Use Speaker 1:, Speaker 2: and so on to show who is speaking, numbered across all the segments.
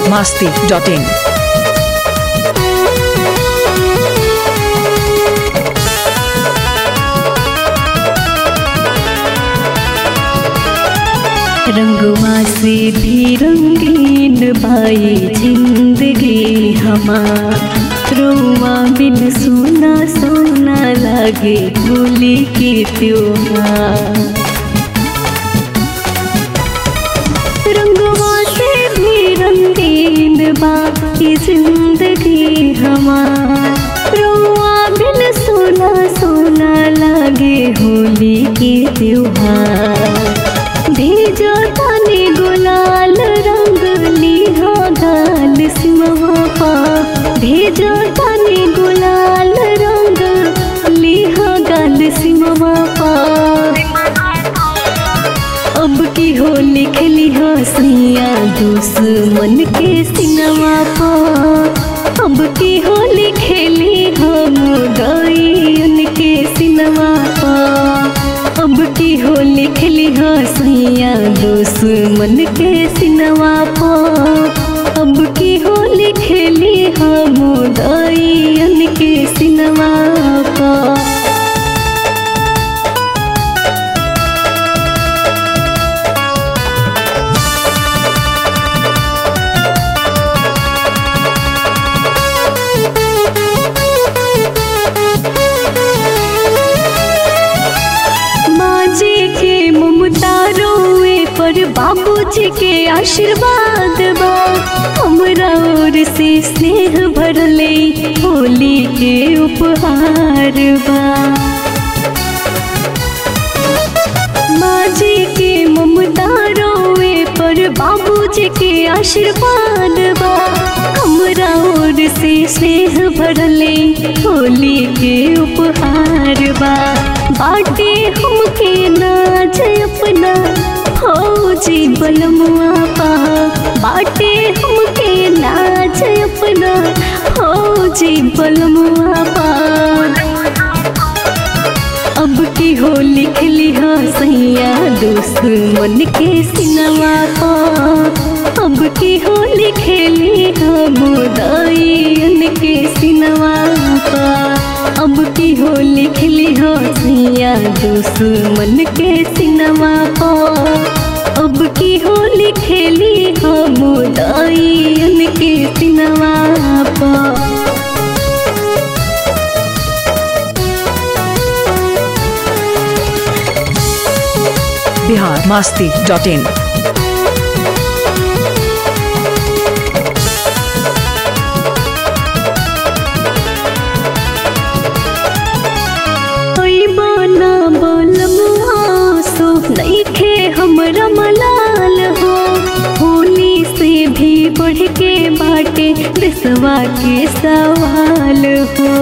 Speaker 1: masti.in.
Speaker 2: रंगवा से भी रंगीन बाई जिंदगी हमार रोवा बिन सोना सोना लागे होली के त्योहार रंगवा से भी रंगीन बाई जिंदगी हमार रोवा बिन सोना सोना लागे होली के त्योहार भेजो तने गुलाल रंग लिहा गाल सिमवा पा भेजो तने गुलाल रंग लिहा गाल सिमवा पा अब की हो लिख लिहा सैया दुश्मन के सिनवा पा अब की हो लिख लिहा मुदाई उनके सिनवा पा अब की हो लिख लिहा सैया दुश्मन के सिनवा पा अब की हो लिख लिहा मुदाई उनके सिनवा पा माँ जी के ममता रोए पर बाबूजी के आशीर्वाद बा हमरा ओर से स्नेह भरले होली के उपहार बा माँ जी के ममता रोए पर बाबूजी के आशीर्वाद बा हमरा ओर से स्नेह भरले होली के उपहार बा बाटे हमके नाच अपना फौजी बलमुआ पा बाटे हमके नाच अपना फौजी बलमुआ पा अब की हो लिख लिहा सैया दुश्मन के सिनवा पा अब की हो लिख लिहा मुदाई उनके सिनवा पा अब की हो लिख लिहा सैया दुश्मन के सिनवा पा अब की हो लिख लिहा मुदाई उनके सिनवा पा
Speaker 1: Bihar masti.in.
Speaker 2: कोई बाना बोलमुआ सो नईखे हमरा मलाल हो होली से भी बढ़ के बाटे दिसवा के सवाल हो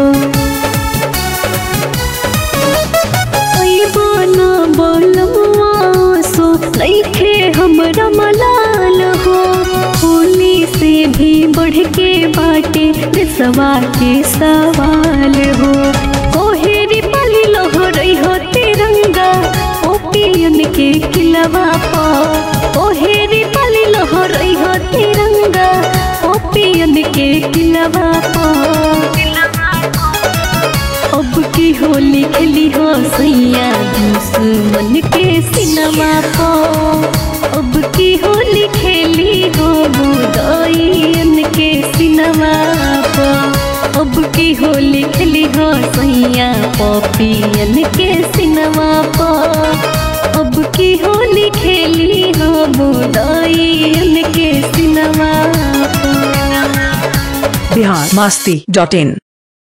Speaker 2: कोई बाना बोलमुआ सो नईखे हमरा मलाल हो होली से भी बढ़ के बाटे दिसवा के सवाल हो कोहेरी पली लोहरई हो तिरंगा ओ पियन के खिलवा पा कोहेरी पली लोहरई हो तिरंगा ओ पियन के खिलवा पा अब की होली खेली हो सैया दुश्मन के सिनेमा पा अब की होली खेली हो बुदाइन के सिनेमा पा अब की होली खेली हो सैया पपियन के सिनेमा पा अब की होली खेली हो बुदाइन के सिनेमा पा
Speaker 1: Bihar masti.in.